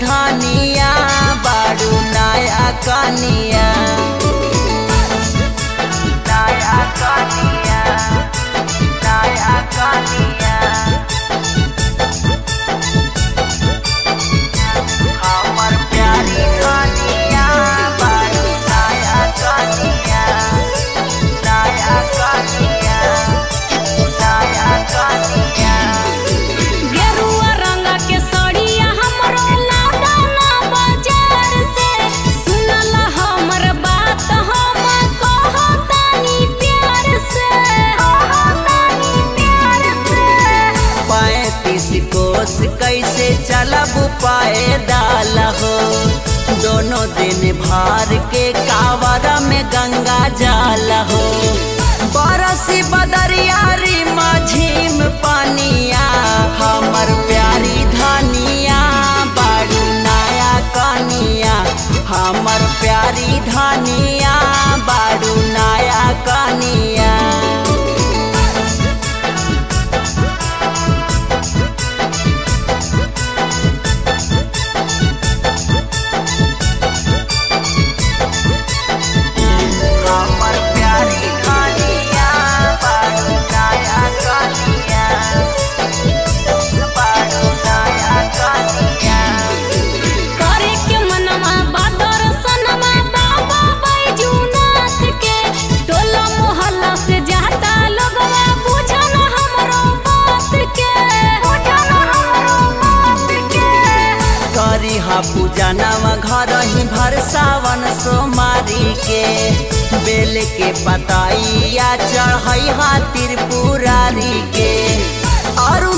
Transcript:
धनिया बारू नया कनिया नया कनिया नया कनिया हमर प्यारी कनिया बारू नया कनिया नया कनिया नया कनिया गेरुआ रंग के सड़िया हमरो लादा ना बाजार से सुनल हमर बात हम कहतानी प्यार से कहतानी प्यार से पैतीस कोस कैसे चलब पैदल हो दोनों दिन भार के कावर में गंगा जल हो बरसी बदरियारी माझीम पानिया हमर प्यारी धनिया बारू नया कनिया हमर प्यारी धनिया बारू नया कनिया हमर प्यारी कनिया बारू नया कनिया बारू नया कनिया करे के मनवा बादर सनमा बाबा बैजूनाथ के टोला मोहल्ला से जाता लोगवा बुझन हमरो बात के बुझन हमरो बात के करी हा पूजनवा घर ही भर सावन सोमारी के बेल के पताइया चढ़ई हा त्रिपुरारी के और